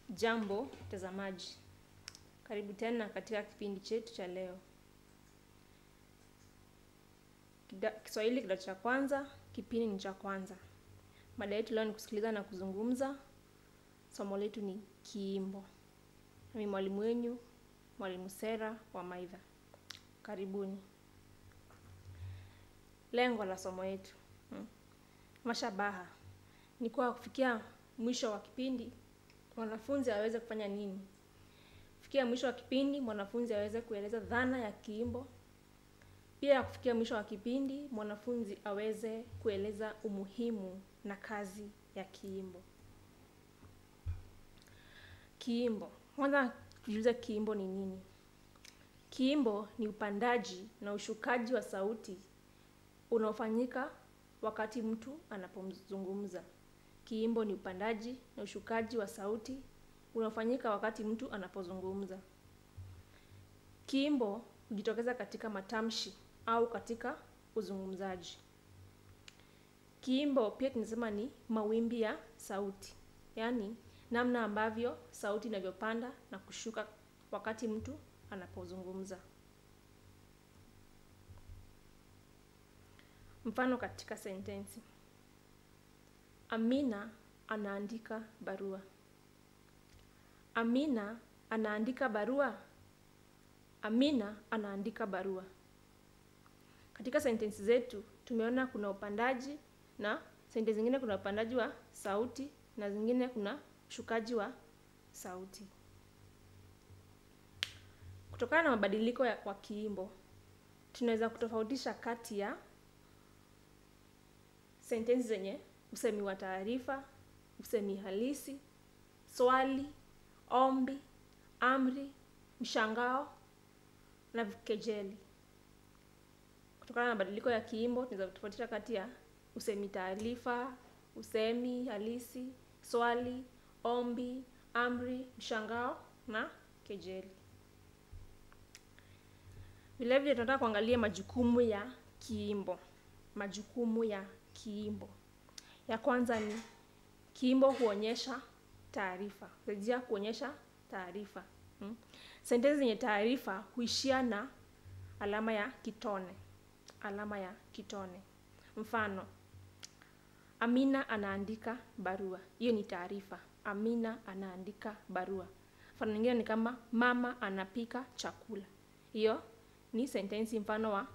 Jambo mtazamaji, karibu tena katika kipindi chetu cha leo. Kida- Kiswahili kidato cha kwanza, kipindi ni cha kwanza. Mada yetu leo ni kusikiliza na kuzungumza. Somo letu ni kiimbo. Mimi mwalimu wenyu, mwalimu Sera wa Maitha. Karibuni. Lengo la somo yetu hmm. Mashabaha ni kwa kufikia mwisho wa kipindi mwanafunzi aweze kufanya nini? Kufikia mwisho wa kipindi mwanafunzi aweze kueleza dhana ya kiimbo. Pia kufikia mwisho wa kipindi mwanafunzi aweze kueleza umuhimu na kazi ya kiimbo. Kiimbo. Kwanza tujiulize kiimbo ni nini? Kiimbo ni upandaji na ushukaji wa sauti unaofanyika wakati mtu anapozungumza. Kiimbo ni upandaji na ushukaji wa sauti unaofanyika wakati mtu anapozungumza. Kiimbo hujitokeza katika matamshi au katika uzungumzaji. Kiimbo pia tunasema ni mawimbi ya sauti, yaani namna ambavyo sauti inavyopanda na kushuka wakati mtu anapozungumza. Mfano katika sentensi: Amina anaandika barua. Amina anaandika barua. Amina anaandika barua. Katika sentensi zetu tumeona kuna upandaji na sentensi zingine kuna upandaji wa sauti na zingine kuna ushukaji wa sauti. Kutokana na mabadiliko ya kwa kiimbo, tunaweza kutofautisha kati ya sentensi zenye usemi wa taarifa, usemi halisi, swali, ombi, amri, mshangao na kejeli. Kutokana na mabadiliko ya kiimbo, tunaweza kutofautisha kati ya usemi taarifa, usemi halisi, swali, ombi, amri, mshangao na kejeli. Vilevile tunataka kuangalia majukumu ya kiimbo. Majukumu ya kiimbo. Ya kwanza ni kiimbo huonyesha taarifa. Rejea kuonyesha taarifa. Hmm. Sentensi zenye taarifa huishia na alama ya kitone. Alama ya kitone. Mfano, Amina anaandika barua. Hiyo ni taarifa. Amina anaandika barua. Mfano mwingine ni kama mama anapika chakula. Hiyo ni sentensi mfano wa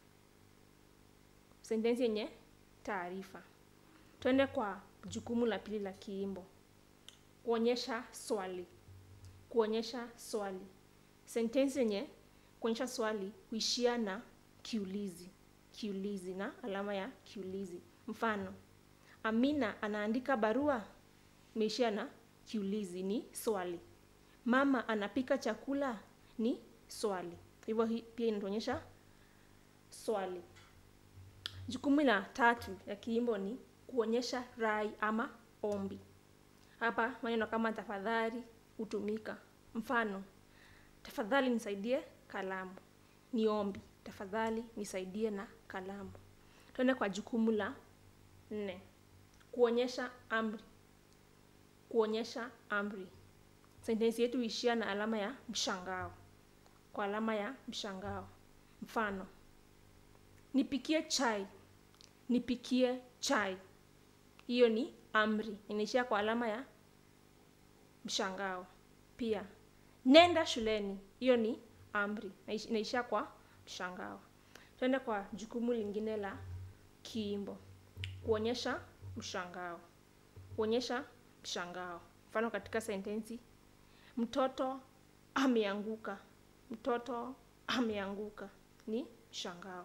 sentensi yenye taarifa. Twende kwa jukumu la pili la kiimbo. Kuonyesha swali. Kuonyesha swali. Sentensi yenye kuonyesha swali huishia na kiulizi. Kiulizi na alama ya kiulizi. Mfano, Amina anaandika barua. Imeishia na kiulizi ni swali. Mama anapika chakula ni swali. Hivyo hii pia inatuonyesha swali. Jukumu la tatu ya kiimbo ni kuonyesha rai ama ombi. Hapa maneno kama tafadhali hutumika. Mfano, tafadhali nisaidie kalamu. Ni ombi. Tafadhali nisaidie na kalamu. Twende kwa jukumu la nne. Kuonyesha amri. Kuonyesha amri. Sentensi yetu huishia na alama ya mshangao. Kwa alama ya mshangao. Mfano, nipikie chai. Nipikie chai. Hiyo ni amri. Inaishia kwa alama ya mshangao. Pia, nenda shuleni. Hiyo ni amri. Inaishia kwa mshangao. Twende kwa jukumu lingine la kiimbo. Kuonyesha mshangao. Kuonyesha mshangao. Mfano katika sentensi, mtoto ameanguka. Mtoto ameanguka ni mshangao.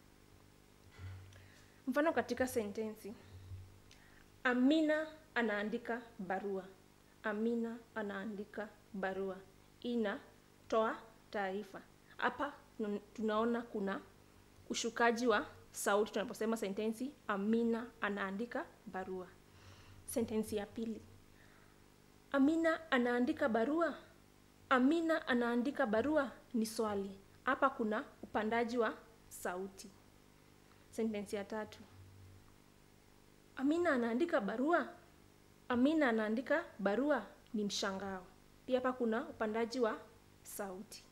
Mfano katika sentensi, Amina anaandika barua. Amina anaandika barua. Inatoa taarifa. Hapa tunaona kuna ushukaji wa sauti tunaposema sentensi Amina anaandika barua. Sentensi ya pili, Amina anaandika barua. Amina anaandika barua ni swali. Hapa kuna upandaji wa sauti. Sentensi ya tatu, Amina anaandika barua. Amina anaandika barua ni mshangao. Pia hapa kuna upandaji wa sauti.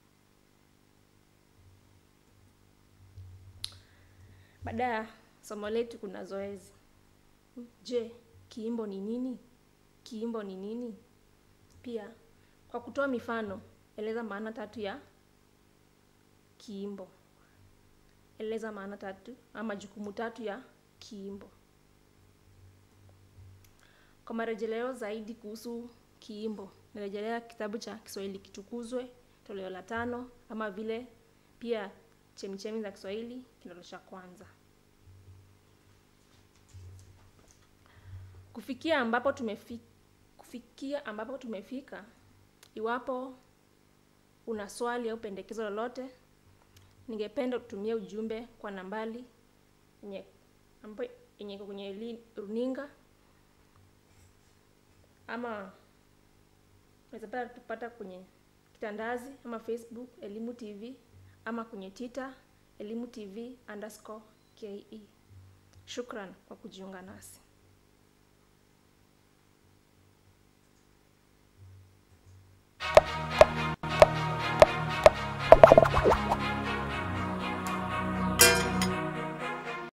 Baada ya somo letu kuna zoezi. Je, kiimbo ni nini? Kiimbo ni nini? Pia kwa kutoa mifano, eleza maana tatu ya kiimbo. Eleza maana tatu ama jukumu tatu ya kiimbo. Kwa marejeleo zaidi kuhusu kiimbo, narejelea kitabu cha Kiswahili Kitukuzwe, toleo la tano, ama vile pia Chemichemi za Kiswahili, kidato cha kwanza. Kufikia ambapo tumefika, kufikia ambapo tumefika, iwapo una swali au pendekezo lolote, ningependa kutumia ujumbe kwa nambari yenye ambayo yenye iko kwenye li- runinga ama unaweza pata tupata kwenye kitandazi ama Facebook Elimu TV ama kwenye Twitter Elimu TV underscore ke. Shukran kwa kujiunga nasi.